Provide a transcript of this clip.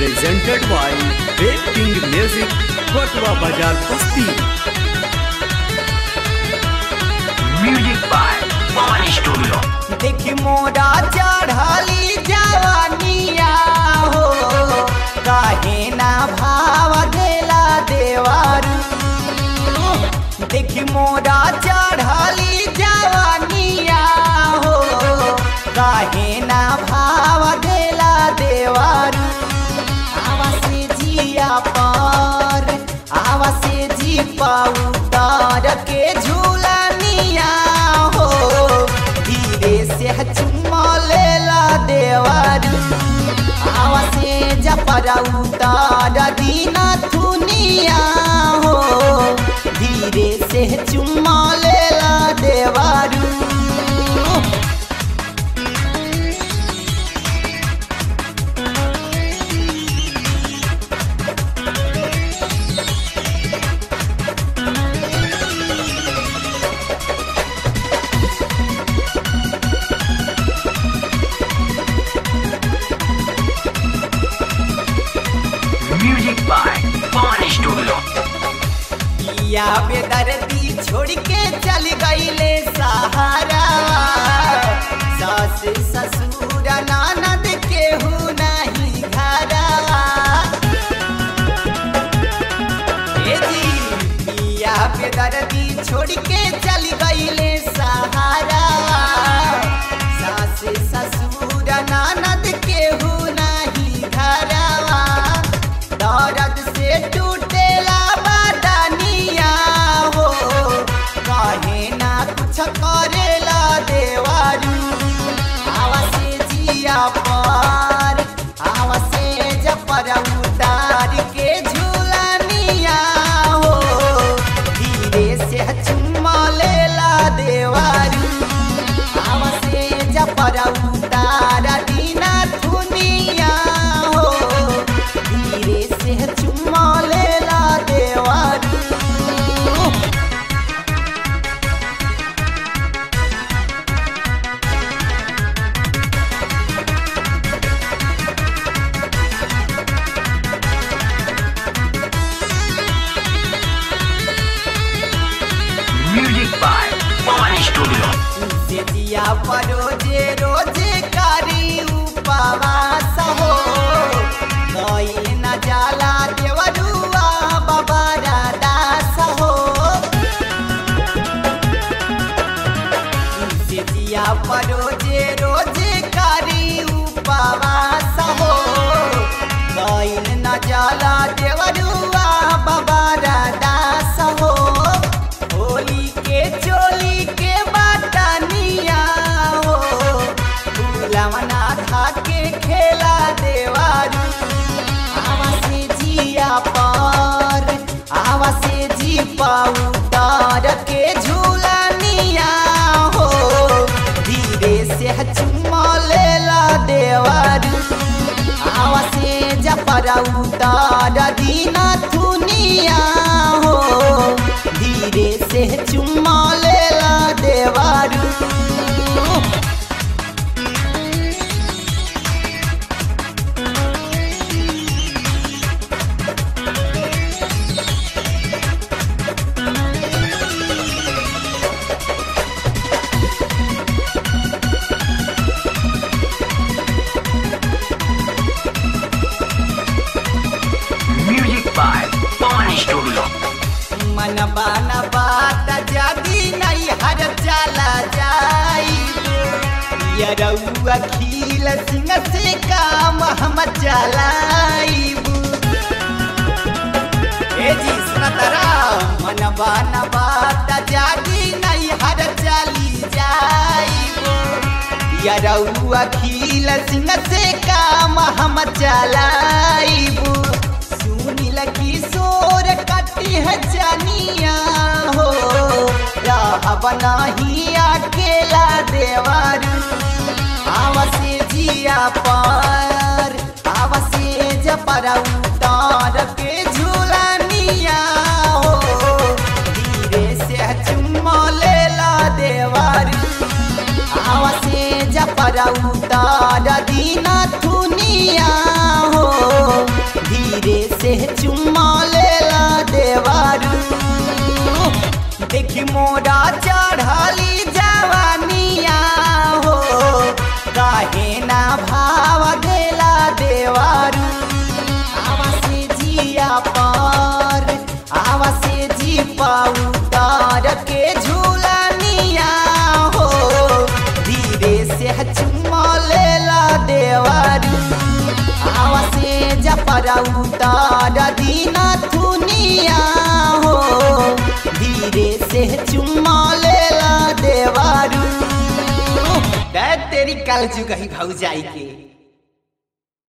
presented by Red King Music, Kotwa Bazar Basti. Music by Pawan Studio. देखी मोरा चढ़ली जवानिया हो काहे ना भाव देला देवारू देखी मोरा चढ़ली जवानिया हो काहे ना भाव देला देवारू आवा से जिया पर आवा से जी पाऊ तार के झूलनिया हो धीरे से चुम्मा लेला देवारू आवा से जपरा उतार दीना थुनिया हो धीरे से चुम्मा लेला देवारू Music by Pawan Studio. या बेदर्दी छोड़ के चल गईले सहारा सास ससुर ननद केहू नहीं घरा ए जी या बेदर्दी छोड़ के चल गईले सहारा सास ससुर ननद केहू नहीं घरा दर्द से टूटेला बदनिया हो कहे ना कुछ करेला देवारू आवा से जिया पर आवा से जपर उतार के झूलनिया हो धीरे से चुम्मा लेला देवारू आवा से जपर उतार दीना थुनिया हो धीरे से चुम्मा लेला देवारू Music by Pawan Studio. से दिया परोजे रोजे कारी उपवास हो गईल न जाला देवरुआ बाबा दास हो से दिया परोजे रोजे कारी उपवास हो गईल न जाला देवरुआ बाबा दास हो होली के चोली के बाटनिया हो फूलवना खा के खेला देवारू आवा से जिया पर आवा से जी पाऊ तार के झूलनिया हो धीरे से चुम्मा लेला देवारू आवा से जपरा उतार दीना थुनिया हो धीरे से चुम्मा लेला देवारू Music by Pawan Studio. मन बाना बात जागी नहीं हर चला जाई ये रउआ खील सिंह से काम हम चलाईबू ए जी सुनतरा मन बाना बात जागी नहीं हर चली जाईबू ये रउआ खील सिंह से काम हम चलाईबू सुनील किशोर कटी है जनिया हो रहब नहीं अकेला देवारू आवसे जिया पर आवसे जपर उतार के झूलनिया हो धीरे से चुम्मा लेला देवारू पर उतार दीना थुनिया हो उतार दीना थुनिया हो धीरे से चुम्मा लेला देवारू दै तेरी कल जुगही भौजाई के